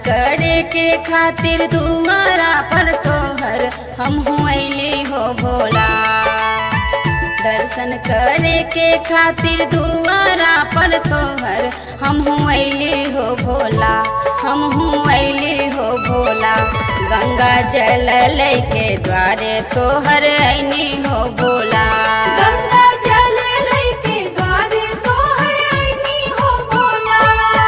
करे के खातिर दुआरा पर तोहर हम अली हो भोला दर्शन करे के खातिर दुआरा पर तोहर हम अली हो भोला हम अली हो भोला गंगा जल लेके द्वारे तोहर ऐनी हो भोला गंगा जल लैके द्वारे तोहर आईनी हो भोला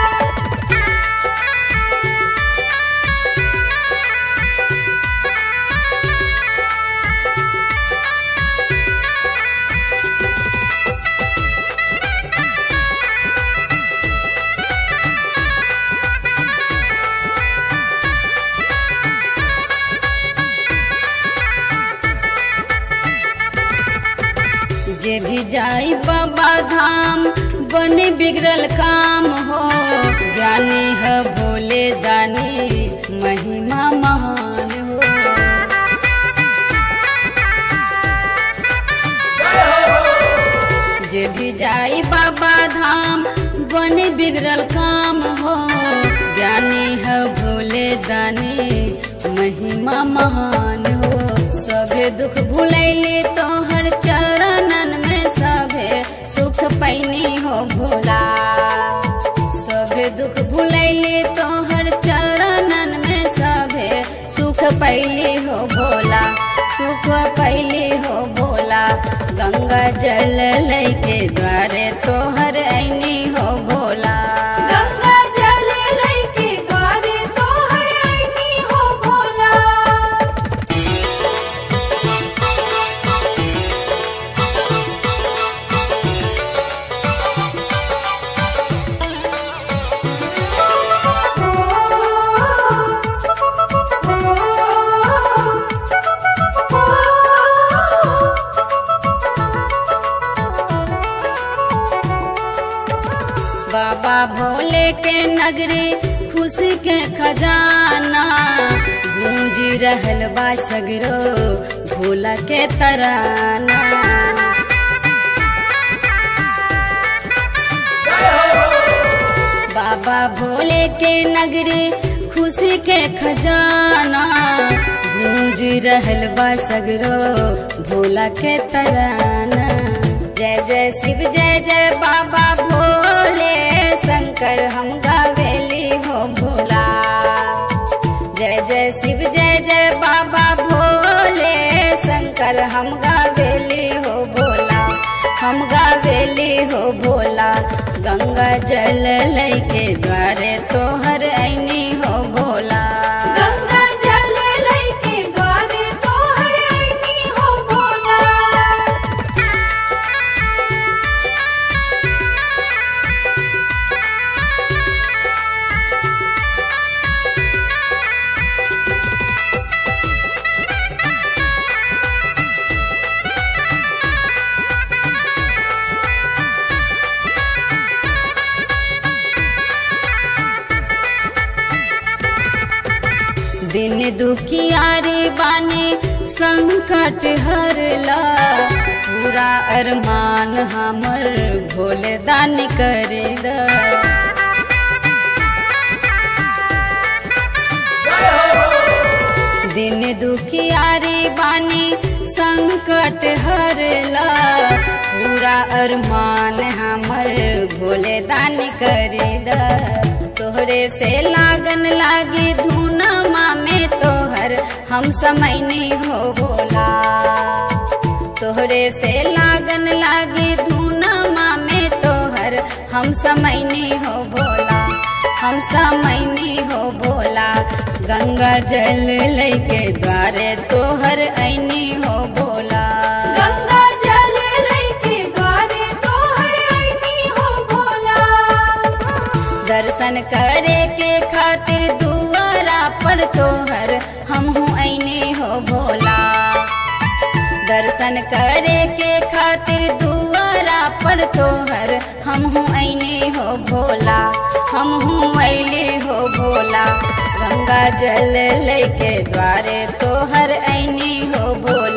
जे भी जाई बाबा धाम बने बिगड़ल काम हो ज्ञानी है भोले दानी महिमा महान हो जे भी जाई बाबा धाम बने बिगड़ल काम हो ज्ञानी है भोले दानी महिमा महान हो सभे दुख भुलैली तोहर चरणन में सभे सुख पैनी हो भोला सभे दुख भुलैली तोहर चरणन में सभे सुख पैली हो भोला सुख पैली हो भोला गंगा जल लैके द्वारे तोहर ऐनी हो भोला गंगा जल लैके द्वारे तोहर आईनी हो भोला बाबा भोले के नगरी खुशी के खजाना गूंजी रहल बा सगरो भोला के तराना बाबा भोले के नगरी खुशी के खजाना गूंज रहल बा सगरो भोला के तराना जय जय शिव जय जय बाबा भोले शंकर हम गावेली हो भोला जय जय शिव जय जय बाबा भोले शंकर हम गावेली हो भोला हम गावेली हो भोला गंगा जल लैके द्वारे तोहर ऐनी हो भोला गंगा जल लैके द्वारे तोहर आईनी हो भोला दिन दुखियारी बानी संकट हरला पूरा अरमान हमर भोले दान कर द दिन दुखियारी बानी संकट हरला पूरा अरमान हमर भोले दान कर द तोहरे से लागन लागी धुनमा में तोहर हम समैनी हो भोला तोहरे से लागन लागी धुनमा में तोहर हम समैनी हो भोला हम समैनी हो भोला गंगा जल लैके द्वारे तोहर ऐनी हो भोला गंगा जल लैके द्वारे तोहर आईनी हो भोला दर्शन करे के खातिर दुआरा पर तोहर हम ऐनी हो भोला दर्शन करे के खातिर दुआरा पर तोहर हम ऐनी हो भोला हम ऐले हो भोला गंगा जल लेके द्वारे तोहर ऐनी हो भोला